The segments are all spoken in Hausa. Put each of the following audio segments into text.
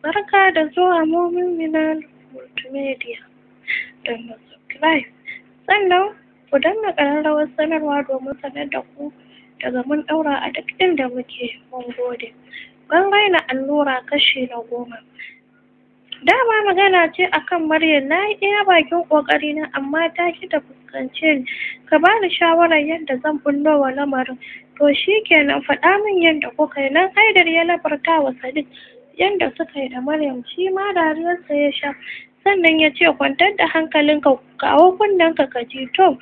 Barka da zuwa Momin Multimedia. Don subscribe. Sannan ku danna ƙararrawar sanarwa domin sanar da ku daga mun ɗaura a duk inda muke mun gode. Ban raina allura kashi na goma. Dama magana ce akan Maryam na yi iya bakin ƙoƙarina amma ta ki ta fuskance ni. Ka bani shawarar yadda zan bullo wa lamarin. To shi kenan faɗa min yadda kuka yi nan Haidar ya labarta wa Sadiq yadda suka yi da Maryam shi ma dariyarsa ya sha. Sannan ya ce kwantar da hankalinka kawo kunnenka ka ji to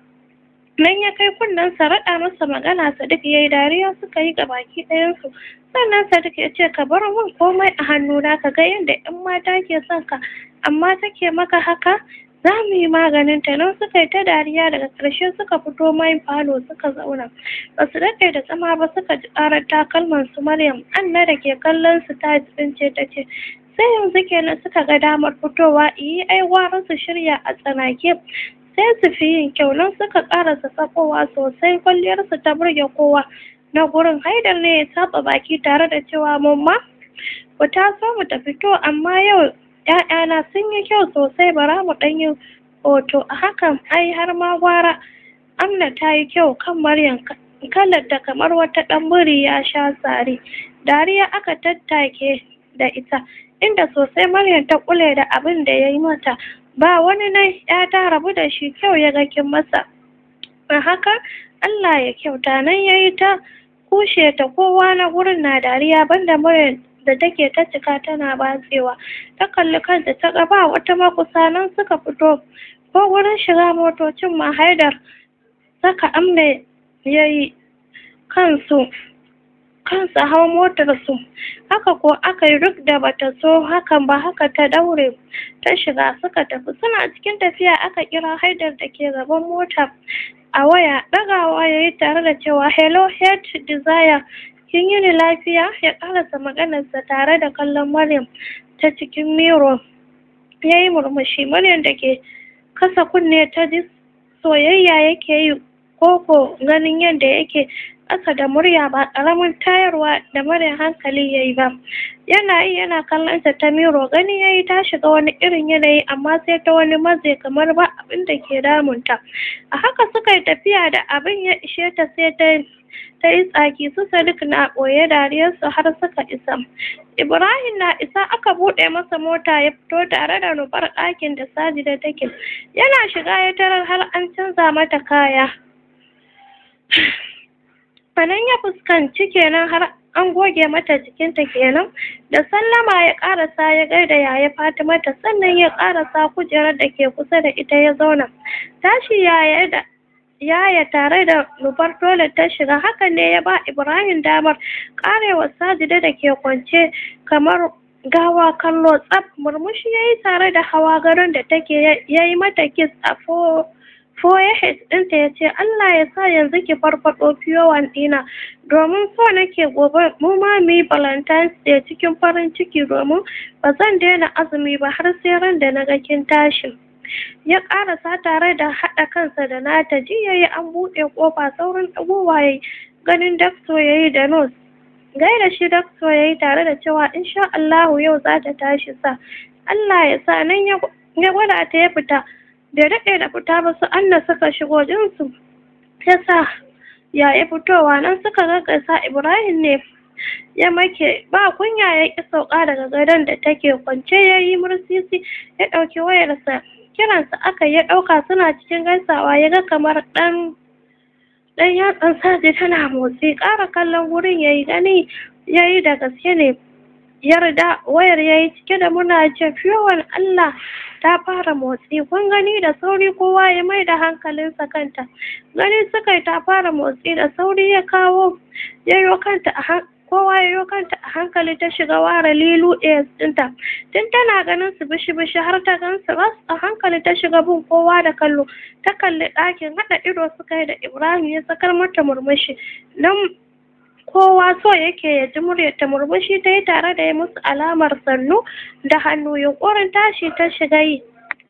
nan ya kai kunnensa raɗa masa magana Sadiq ya yi dariya suka yi gabaki ɗayansu. Sannan Sadiq ya ce ka bar min komai a hannuna ka ga yadda ‘yan mata ke son ka amma take maka haka za mu yi maganin ta nan suka yi ta dariya daga ƙarshe suka fito main falo suka zauna ba su daɗe da zama ba suka ji ƙarar takalman su Maryam Anna da ke kallon su ta tsince ta ce sai yanzu kenan suka ga damar fitowa iyi ai gwara su shirya a tsanake sai su fi yin kyau nan suka ƙarasa sakowa sosai kwalliyarsu ta burge kowa na gurin haidar ne ya saba baki tare da cewa mamma ku taso mu tafi to amma yau ‘ya'yana sun yi kyau sosai bara mu ɗan yi hoto a hakan ai har ma gwara amna ta yi kyau kan maryam kalar da kamar wata ɗan biri ya sha sare dariya aka tattake da ita inda sosai maryam ta kule da abin da ya yi mata ba wani nan ya ta rabu da shi kyau ya ga kin masa a haka Allah ya kyauta nan ya yi ta kushe ta kowa na gurin na dariya banda maryam da take ta cika tana batsewa ta kalli kanta ta ga ba wata makusa nan suka fito ko wurin shiga motocin ma haidar saka amna ya yi kansu kansa hau motar su haka ko aka yi duk da bata so hakan ba haka ta daure ta shiga suka tafi suna cikin tafiya aka kira haidar da ke gaban mota a waya ɗagawa ya yi tare da cewa hello head desire kin yi ni lafiya ya karasa maganarsa tare da kallon Maryam ta cikin miro ya yi murmushi Maryam da ke kasa kunne ta ji soyayya yake yi koko ganin yadda yake ƙasa da murya ba ƙaramin tayarwa da mara hankali ya yi ba yana yi yana kallon ta ta miro gani ya yi ta shiga wani irin yanayi amma sai ta wani maze kamar ba abin da ke damunta a haka suka yi tafiya da abin ya ishe ta sai ta ta yi tsaki su Sadiq na ɓoye dariyarsu har suka isa. Ibrahim na isa aka buɗe masa mota ya fito tare da nufar ɗakin da Sajida take. Yana shiga ya tarar har an canza mata kaya. Anan ya fuskanci kenan har an goge mata jikinta kenan da sallama ya ƙarasa ya gaida yaya Fatima ta sannan ya ƙarasa kujerar da ke kusa da ita ya zauna. Tashi yaya da yaya tare da nufar dole ta shiga hakan ne ya ba ibrahim damar karewa sajida da ke kwance kamar gawa kallo tsaf murmushi ya yi tare da hawa garin da take ya yi mata kis a forehead ɗinta ya ce allah ya sa yanzu ki farfaɗo fiyowan ɗina domin so nake gobe mu ma mu yi valentine's day cikin farin ciki domin ba zan daina azumi ba har sai ran da na ga kin tashi ya ƙarasa tare da haɗa kansa da nata jiya ya an buɗe ƙofa saurin ɗagowa ya ganin dakto ya yi da nos gaida shi dakto ya yi tare da cewa insha Allahu yau za ta tashi sa Allah ya sa nan ya gwada ta ya fita da daɗe da fita ba su Anna suka shigo jinsu ya sa ya yi fitowa nan suka gaggasa Ibrahim ne ya make ba kunya ya ƙi sauka daga gadon da take kwance ya yi mursisi ya ɗauki wayarsa kiransa aka ya ɗauka suna cikin gaisawa ya ga kamar ɗan ɗan yatsan saji tana motsi ƙara kallon wurin ya yi gani ya yi da gaske ne yarda wayar ya yi cike da muna ce fiyowan Allah ta fara motsi kun gani da sauri kowa ya mai da hankalinsa kanta gani suka yi ta fara motsi da sauri ya kawo yayo kanta a kowa ya yo kanta a hankali ta shiga ware lilu ɗaya ɗinta tun tana ganin su bishi bishi har ta gan su ras a hankali ta shiga bin kowa da kallo ta kalli ɗakin haɗa ido suka yi da ibrahim ya sakar mata murmushi nan kowa so yake ya ji muryar ta murmushi ta yi tare da ya musu alamar sannu da hannu yunƙurin tashi ta shiga yi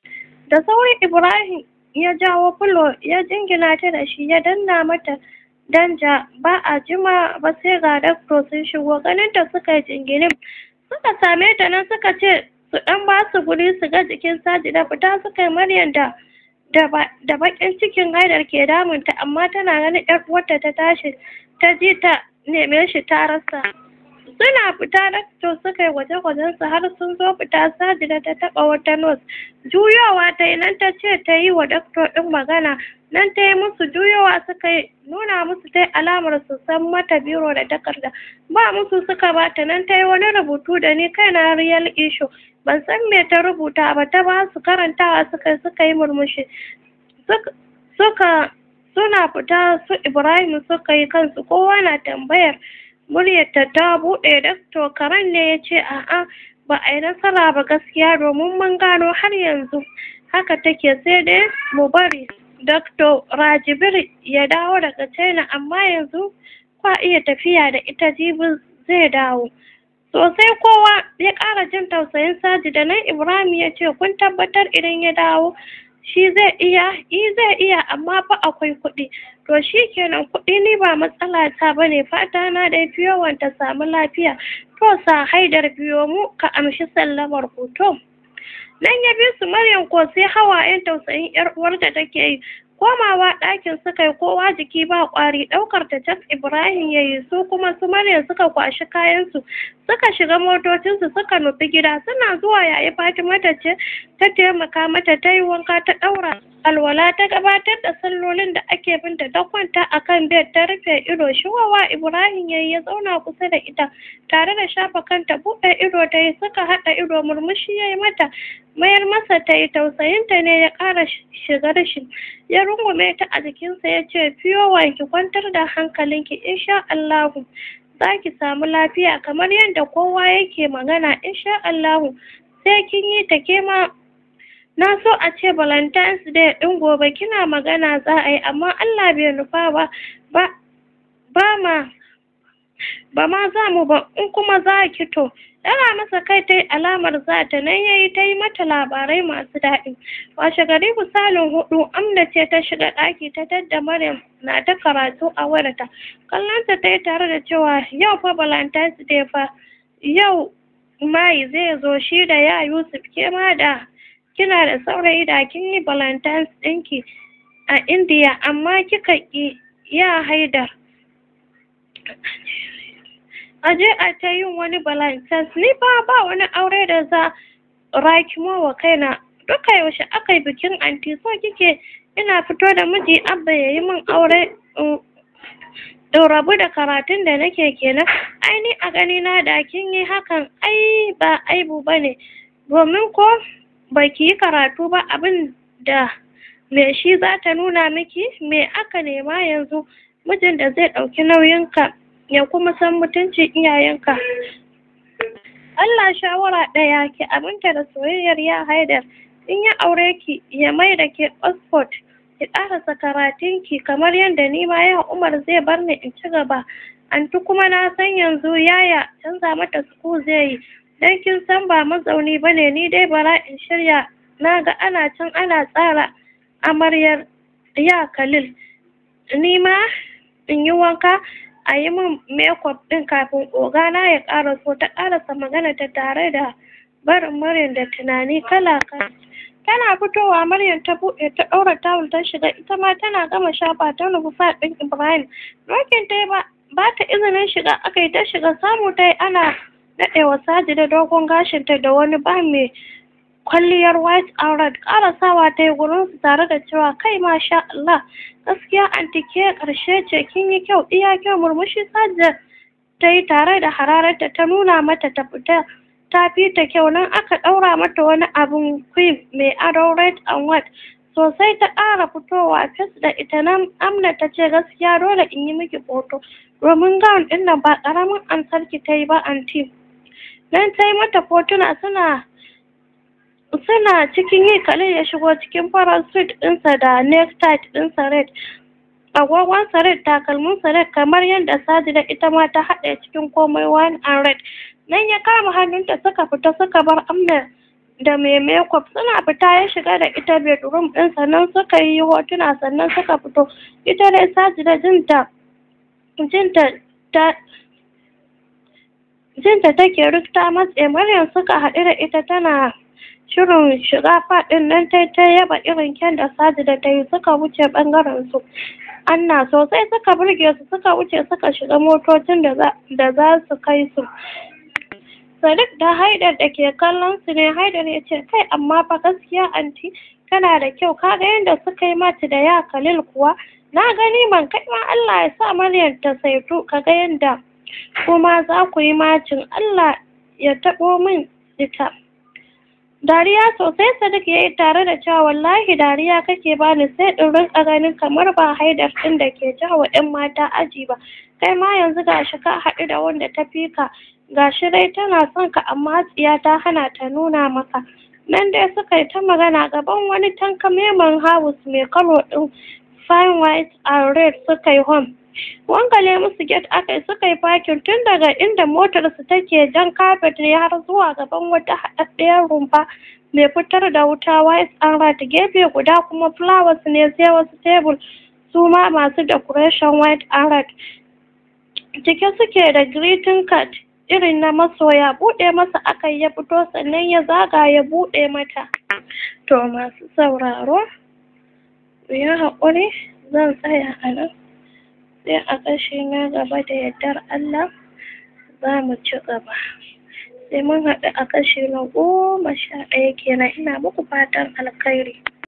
da sauri ibrahim ya jawo fulo ya jingina ta da shi ya danna mata danja ba a jima ba sai ga dakto sun shigo ganin ta suka yi jinginin suka same ta nan suka ce su ɗan ba su guri su ga jikin sajida fita suka yi maryam da da baƙin cikin haidar ke damunta amma tana ganin ƴar uwarta ta tashi ta ji ta neme shi ta rasa suna fita dakto suka yi gwaje-gwajen su har sun zo fita sajida ta taɓa wata nos juyowa ta yi nan ta ce ta yi wa dakto ɗin magana nan ta yi musu juyowa suka yi nuna musu ta yi alamar su san mata biro da takarda ba musu suka bata nan ta yi wani rubutu da ni kai na real issue ban san me ta rubuta ba ta ba su karantawa suka suka yi murmushi suka suna fita su ibrahim suka yi kansu kowa na tambayar muryarta ta buɗe dakto karen ne ya ce a'a ba a yi nasara ba gaskiya domin mun gano har yanzu haka take sai dai mu bari Dr. Rajibir ya dawo daga China amma yanzu kwa iya tafiya da ita jibi zai dawo. Sosai kowa ya ƙara jin tausayin Saji da nan Ibrahim ya ce kun tabbatar idan ya dawo shi zai iya i zai iya amma fa akwai kuɗi to shi kenan kuɗi ni ba matsala ta bane fata na dai fiyo ta samu lafiya to sa haidar biyo mu ka amshi sallamar hoto. nan ya bi su Maryam ko sai hawayen tausayin yar uwarta take yi komawa ɗakin suka yi kowa jiki ba ƙwari ɗaukar ta Jack Ibrahim ya yi su kuma su Maryam suka kwashi kayansu suka shiga motocinsu suka nufi gida suna zuwa yayi Fatima ta ce ta taimaka mata ta yi wanka ta ɗaura alwala ta gabatar da sallolin da ake binta ta kwanta a kan bed ta rufe ido shiwawa Ibrahim ya yi ya zauna kusa da ita tare da shafa kanta buɗe ido ta yi suka haɗa ido murmushi ya yi mata mayar masa ta yi tausayinta ne ya ƙara shigar shi ya rungume ta a jikinsa ya ce fiyo ki kwantar da hankalinki insha Allahu za ki samu lafiya kamar yadda kowa yake magana insha Allahu sai kin yi ta ke ma na so a ce valentine's day ɗin gobe kina magana za a yi amma Allah bai nufa ba ba ba ma ba ma za mu ba in kuma za ki to Ɗaga masa kai ta yi alamar za ta nan ya yi ta yi mata labarai masu daɗi. Washe gari misalin hudu Amna ce ta shiga ɗaki ta tadda Maryam na ta karatu a wayarta. Kallonta ta yi tare da cewa yau fa Valentine's Day fa yau Mai zai zo shi da ya Yusuf ke ma da kina da saurayi da kin yi Valentine's ɗinki a Indiya amma kika ƙi ya haidar. a je a ta yin wani valentines ni ba ba wani aure da za rakimo wa kaina duka yaushe aka yi bikin anti so kike ina fito da miji abba ya yi min aure in rabu da karatun da nake kenan ai ni a gani na da kin yi hakan ai ba aibu bane domin ko baki yi karatu ba abin da me shi za ta nuna miki me aka nema yanzu mijin da zai ɗauki nauyinka ya kuma san mutuncin iyayenka Allah shawara ɗaya ki aminta da soyayyar ya haidar in ya aure ki ya mai da ke Oxford ki ƙarasa karatunki kamar yadda ni ma ya Umar zai bar ni in ci gaba anti kuma na san yanzu yaya canza mata suku zai yi dan kin san ba mazauni bane ni dai bara in shirya na ga ana can ana tsara amaryar ya Khalil ni ma in yi wanka a yi min makeup ɗin kafin ogana ya ƙaraso ta ƙarasa magana ta tare da barin Maryam da tunani kala kala tana fitowa Maryam ta buɗe ta ɗaura tawul ta shiga ita ma tana gama shafa ta nufi fat ɗin Ibrahim Rokin ta yi ba ba ta izinin shiga aka yi ta shiga samu ta yi ana naɗewa saji da dogon gashinta da wani ba mai kwalliyar white aurat ƙarasawa ta yi gurin su tare da cewa kai masha Allah gaskiya anti ke ƙarshe ce kin yi kyau iya kyau murmushi sajda ta yi tare da hararta ta nuna mata ta fita ta fi ta kyau nan aka ɗaura mata wani abun cream mai ado red and white sosai ta ƙara fitowa fes da ita nan amna ta ce gaskiya dole in yi miki foto domin gown ɗin nan ba ƙaramin ansarki ta yi ba anti nan ta yi mata fotuna suna suna cikin yi Khalil ya shigo cikin farar suit ɗinsa da necktie ɗinsa red agogonsa red takalminsa red kamar yadda Sajida ita ma ta haɗe cikin komai wine and red nan ya kama hannunta suka fita suka bar Amna da mai makeup suna fita ya shiga da ita bedroom ɗin sannan suka yi hotuna sannan suka fito ita dai Sajida jinta jinta ta jinta take duk ta matse Maryam suka haɗu da ita tana shirin shiga faɗin nan ta ta yaba irin kyan da Sajida ta yi suka wuce ɓangaren su Anna sosai suka burge su suka wuce suka shiga motocin da za su kai su Sadiq da Haidar da ke kallon su ne Haidar ya ce kai amma fa gaskiya anti tana da kyau kaga yadda suka yi mata da ya Khalil kuwa na gani man kai ma Allah ya sa Maryam ta saitu kaga yadda kuma za ku yi macin Allah ya taɓo min ita Dariya sosai Sadiq ya yi tare da cewa wallahi dariya kake bani sai in rinka ganin kamar ba haidar ɗin da ke jawa ‘yan mata aji ba kai ma yanzu gashi ka haɗu da wanda ta fi ka gashi dai tana son ka amma tsiya ta hana ta nuna maka nan dai suka yi ta magana gaban wani tankameman house mai kalo ɗin fine white and red suka yi home wangale musu get aka yi suka yi fakin tun daga inda motar su take jan kafet ne har zuwa gaban wata haɗaɗɗiyar rumfa mai fitar da wuta white and red gefe guda kuma flowers ne sai wasu tebur su ma masu decoration white and red cike suke da greeting card irin na masoya buɗe masa aka ya fito sannan ya zaga ya buɗe mata to masu sauraro ku yi haƙuri zan tsaya a nan sai a ƙashi na gaba da yardar Allah za mu ci gaba sai mun haɗu a kashi na goma sha ɗaya kenan ina muku fatan alkhairi